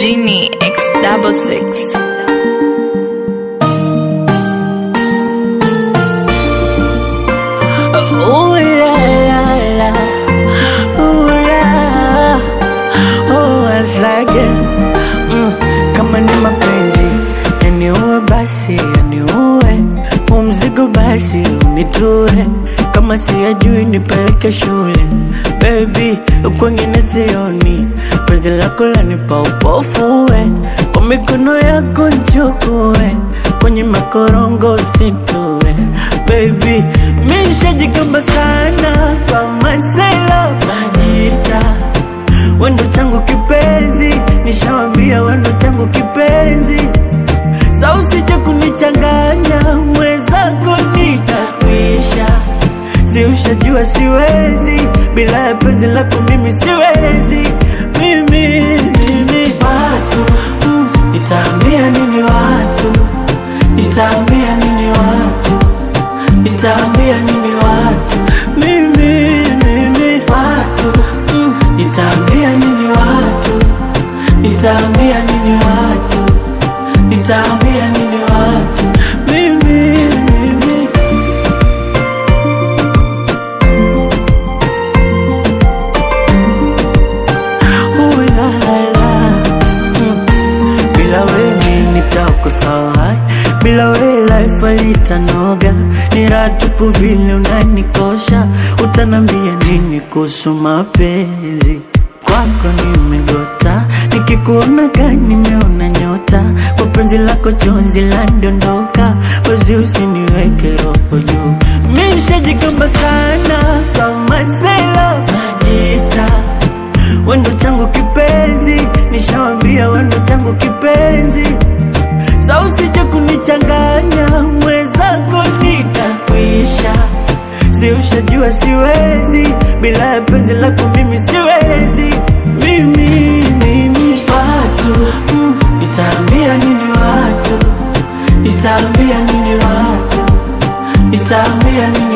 Genie X double six. Ooh la la la, ooh la, oh asage mm, kama ni mapenzi yaniue basi yaniue, huu mzigo basi unitue, kama siyajui nipeleke shule baby, kwengine sioni, penzi lako lanipa upofu we, kwa mikono yako nchukue, kwenye makorongo usitue baby, mi nishajigamba sana kwa masela majita wendo changu kipenzi, nishawambia wendo changu kipenzi, sa usije kunichanganya mwenzako nitakwisha, si ushajua siwezi bila ya penzi lako mimi siwezi mimi, mimi. Watu mm, nitaambia nini watu, nitaambia nini watu, nitaambia nini watu mimi, mimi. Watu mm, nitaambia nini watu, nitaambia nini watu, nitaambia nini watu mimi, mimi. Ooh la la. Mm. Bila wewe nitakosawa, bila wewe life alitanoga, ni raha tupu vile unanikosha. Utanambia nini kuhusu mapenzi? Kwako nimegota, nikikuona gani nimeona nyota, kwa penzi lako chozi landondoka, wezi usiniweke roho juu. Mi nishajigamba sana kama sela najita wendo changu kipenzi, nishawambia wendo changu kipenzi, sa usije kunichanganya mwenzako, nitakwisha. Si ushajua siwezi bila ya penzi lako, mimi siwezi mimi, mimi. Watu mm, nitaambia nini watu, nitaambia nini watu, nitaambia nini